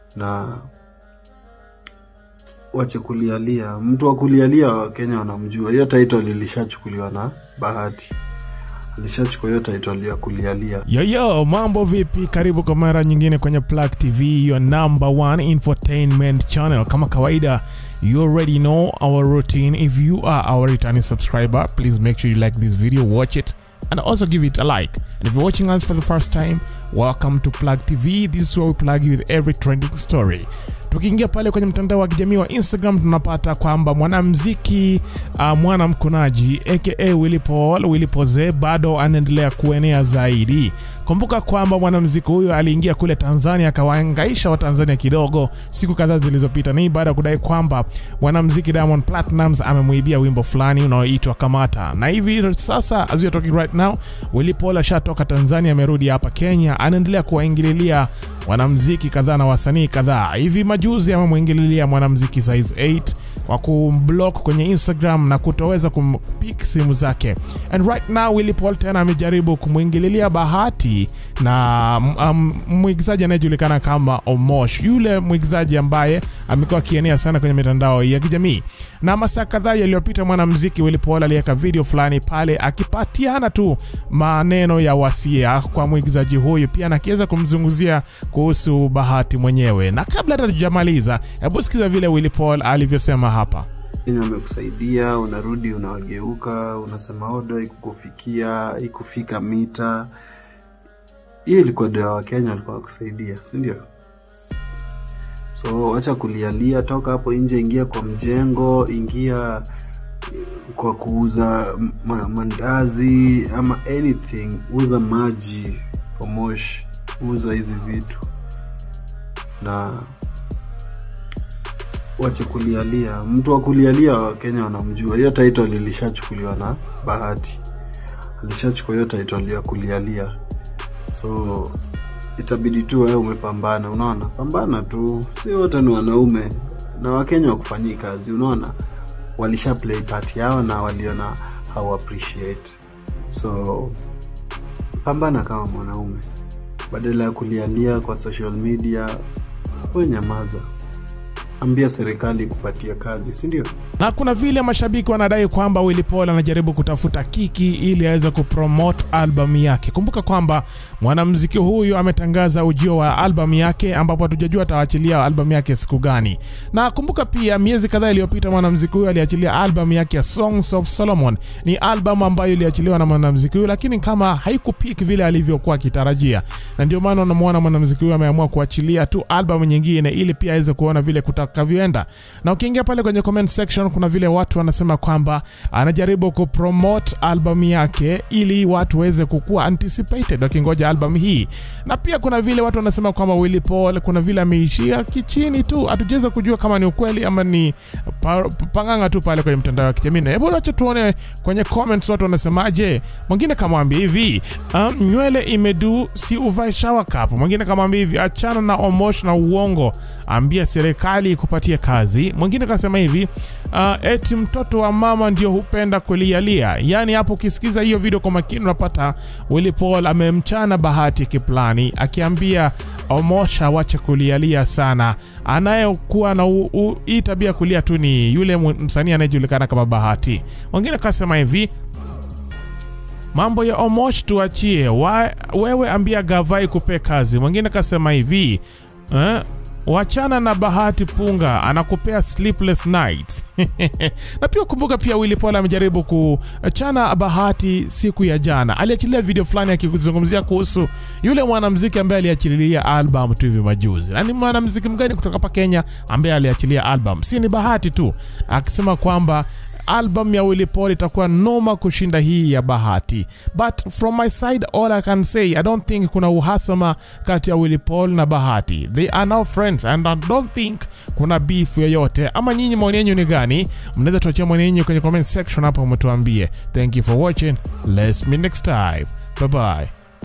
na wache kulialia. Mtu wa kulialia Wakenya wanamjua. Hiyo title ilishachukuliwa na Bahati, alishachukua hiyo title ya kulialia. Yoyo, mambo vipi? Karibu kwa mara nyingine kwenye Plug TV, your number one infotainment channel. Kama kawaida, you already know our routine. If you are our returning subscriber, please make sure you like this video, watch it, and also give it a like. And if you're watching us for the first time, welcome to Plug TV. This is where we plug you with every trending story. Tukiingia pale kwenye mtandao wa kijamii wa Instagram tunapata kwamba mwanamziki uh, mwanamkunaji aka Willy Paul Willy Poze bado anaendelea kuenea zaidi. Kumbuka kwamba mwanamziki huyo aliingia kule Tanzania akawaangaisha Watanzania kidogo siku kadhaa zilizopita. Ni baada ya kudai kwamba mwanamziki Diamond Platnumz amemwibia wimbo fulani unaoitwa Kamata, na hivi sasa as we are talking right now, Willy Paul ashatoka Tanzania, amerudi hapa Kenya, anaendelea kuwaingililia wanamziki kadhaa na wasanii kadhaa. Hivi majuzi amemwingililia mwanamziki Size 8 kwa kumblock kwenye Instagram na kutoweza kumpik simu zake. And right now Willy Paul tena amejaribu kumwingililia Bahati na um, mwigizaji anayejulikana kama Omosh, yule mwigizaji ambaye amekuwa akienea sana kwenye mitandao ya kijamii. Na masaa kadhaa yaliyopita, mwanamuziki Willy Paul aliweka video fulani pale akipatiana tu maneno ya wasia kwa mwigizaji huyu, pia na akiweza kumzunguzia kuhusu Bahati mwenyewe. Na kabla hata tujamaliza, hebu sikiza vile Willy Paul alivyosema hapa. Kenya wamekusaidia, unarudi unawageuka, unasema odo ikukufikia ikufika mita. Hiyo ilikuwa ndio ya Wakenya walikuwa wakusaidia, si ndio? So wacha kulialia, toka hapo nje, ingia kwa mjengo, ingia kwa kuuza ma mandazi ama anything, uza maji Omosh, uza hizi vitu na wache kulialia. Mtu wa kulialia Wakenya wanamjua. Hiyo title ilishachukuliwa na Bahati, alishachukua hiyo title ya kulialia, so itabidi tu wewe umepambana. Unaona, pambana tu, si wote ni wanaume na Wakenya wakufanyii kazi. Unaona, walisha play part yao na waliona how appreciate, so pambana kama mwanaume badala ya kulialia kwa social media. We nyamaza, ambia serikali kupatia kazi, si ndio? na kuna vile mashabiki wanadai kwamba Willy Paul anajaribu kutafuta kiki ili aweze kupromote albamu yake. Kumbuka kwamba mwanamuziki huyu ametangaza ujio wa albamu yake, ambapo hatujajua ataachilia albamu yake siku gani. Na kumbuka pia, miezi kadhaa iliyopita mwanamuziki huyu aliachilia albamu yake ya Songs of Solomon. Ni albamu ambayo iliachiliwa na mwanamuziki huyu, lakini kama haikupik vile alivyokuwa akitarajia, na ndio maana unamwona mwanamuziki huyu ameamua kuachilia tu albamu nyingine ili pia aweze kuona vile kutakavyoenda. Na ukiingia pale kwenye comment section kuna vile watu wanasema kwamba anajaribu kupromote albamu yake ili watu waweze kukuwa anticipated wakingoja albamu hii, na pia kuna vile watu wanasema kwamba Willy Paul kuna vile ameishia kichini tu, hatujaweza kujua kama ni ukweli ama ni pa, panganga tu pale kwenye mtandao wa kijamii. Hebu acha tuone kwenye comments watu wanasemaje. Mwingine kamwambia hivi um, nywele imedu si uvae shower cap. Mwingine kamwambia hivi achana na Omosh na uongo, ambia serikali ikupatie kazi. Mwingine kasema hivi uh, eti mtoto wa mama ndio hupenda kulialia. Yani hapo ukisikiza hiyo video kwa makini unapata Willy Paul amemchana Bahati kiplani akiambia Omosha wache kulialia sana. Anayekuwa na hii tabia kulia tu ni yule msanii anayejulikana kama Bahati. Wengine kasema hivi mambo ya Omosh tuachie, wa, wewe ambia Gavai kupe kazi. Mwingine kasema hivi eh, wachana na Bahati punga anakupea sleepless nights. na pia kumbuka pia Willy Paul amejaribu kuchana Bahati siku ya jana, aliachilia video fulani akizungumzia kuhusu yule mwanamuziki ambaye aliachilia album tu hivi majuzi. Na ni mwanamuziki mgani kutoka hapa Kenya ambaye aliachilia album? Si ni Bahati tu, akisema kwamba album ya Willy Paul itakuwa noma kushinda hii ya Bahati. But from my side all I can say I don't think kuna uhasama kati ya Willy Paul na Bahati. They are now friends and I don't think kuna beef yoyote. Ama nyinyi maoni yenu ni gani? Mnaweza tuachia maoni yenu kwenye comment section hapo mtuambie. Thank you for watching. Let's meet next time. Bye bye.